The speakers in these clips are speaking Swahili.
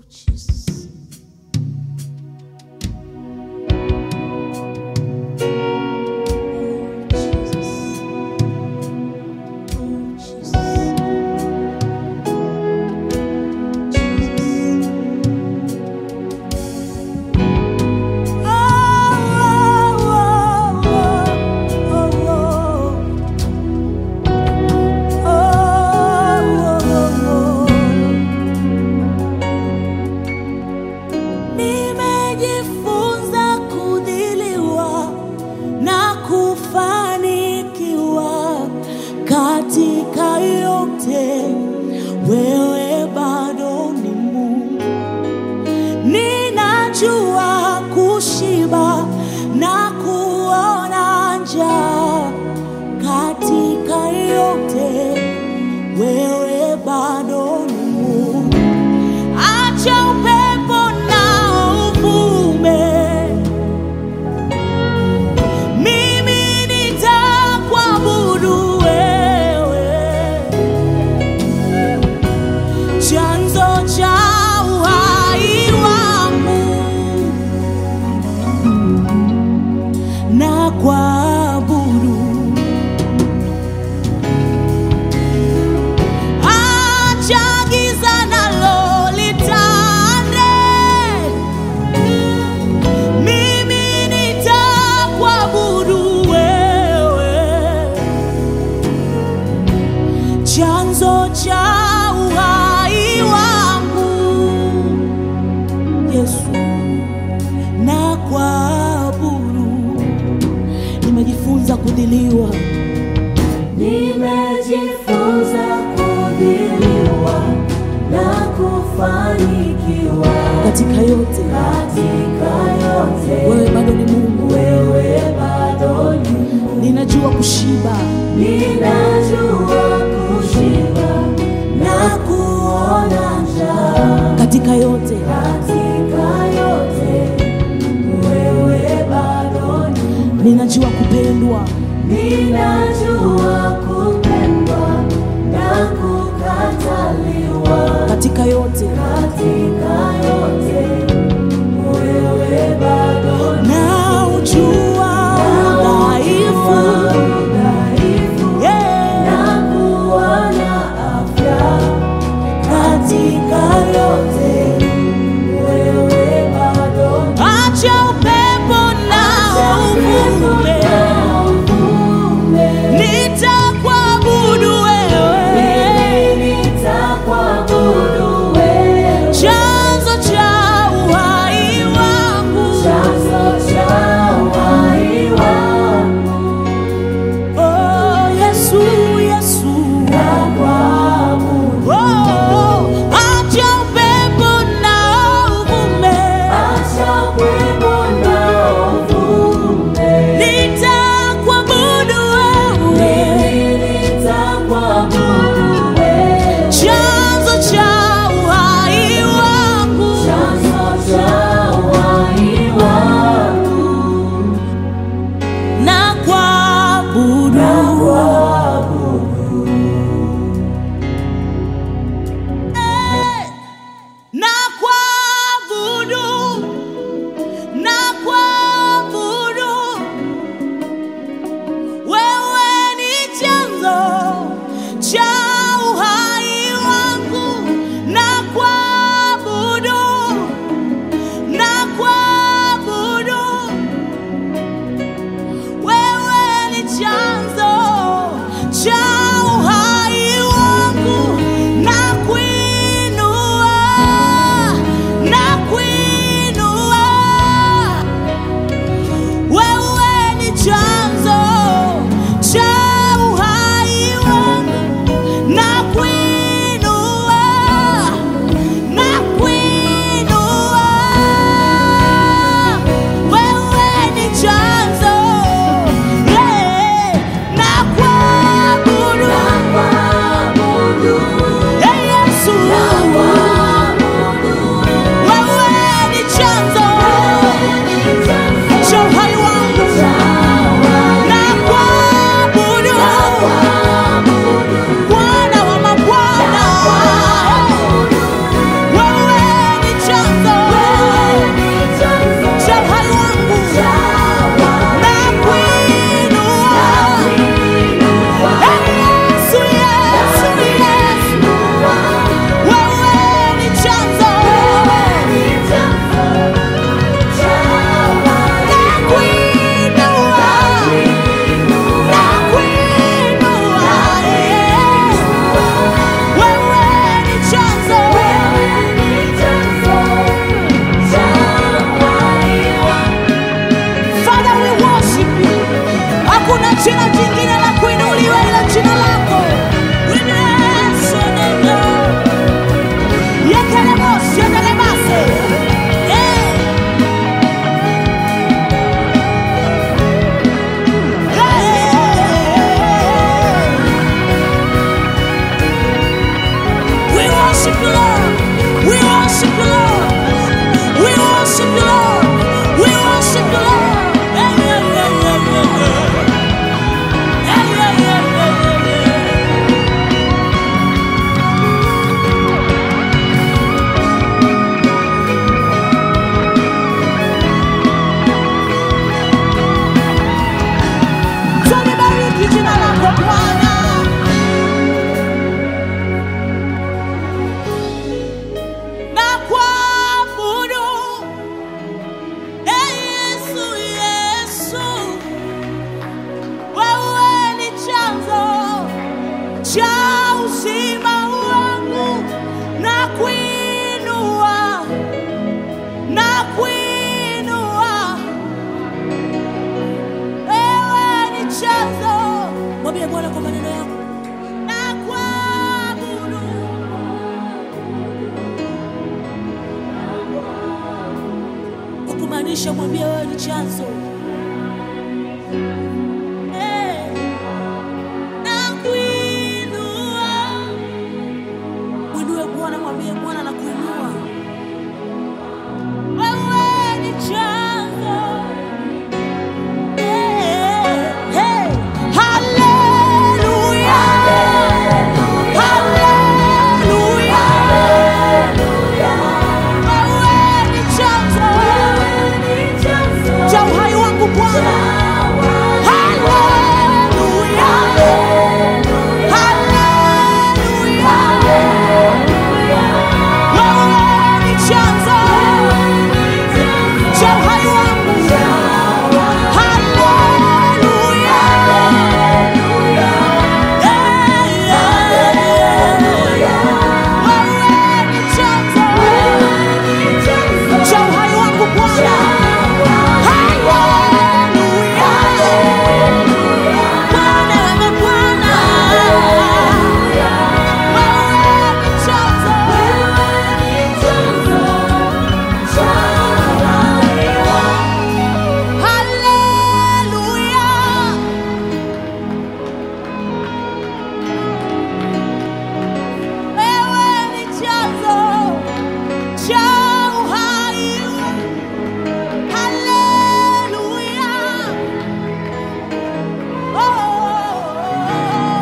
Jesus. Oh, Jesus. Oh, Jesus. Jesus. Nimejifunza kudhiliwa na kufanikiwa katika yote, wewe bado ni Mungu. Ninajua kushiba na kuona njaa katika yote, wewe bado ni Mungu. Acha upepo na uvume, mimi nitakuabudu wewe chanzo cha uhai wangu na kuabudu. Acha giza nalo litande, mimi nitakuabudu wewe chanzo cha uhai wangu Yesu, na kuabudu. Nimejifunza kudhiliwa Nimejifunza kudhiliwa na kufanikiwa katika yote, katika yote. wewe bado ni Mungu. Wewe bado ni Mungu. Ninajua kushiba Ninajua kushiba na kuona njaa katika yote, katika yote. Wewe bado ni Mungu. ninajua kupendwa Ninajua kupendwa na kukataliwa katika yote, katika yote. Wewe bado ni na ujua udhaifu udhaifu yeah. na kuona afya katika yote. Wewe bado ni Acha upepo na uvume, uvume. nitakuabudu Inamisha, mwambie wewe ni chanzo. Eh, nakuinua. Mwinue Bwana, mwambie Bwana nakuinua. Wewe ni chanzo. Eh, eh, haleluya. Haleluya. Wewe ni chanzo cha uhai wangu Bwana. Haleluya. Haleluya. Wewe ni chanzo cha uhai wangu. Haleluya. Eh, eh. Wewe ni chanzo cha uhai wangu Bwana. Haleluya. Bwana, wewe Bwana. Wewe ni chanzo. Haleluya. Wewe ni chanzo cha uhai. Haleluya. Oh,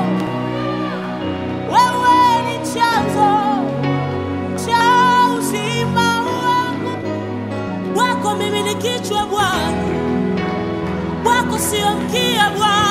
wewe ni chanzo cha uzima wangu. Wako mimi ni kichwa Bwana, wako sio mkia Bwana.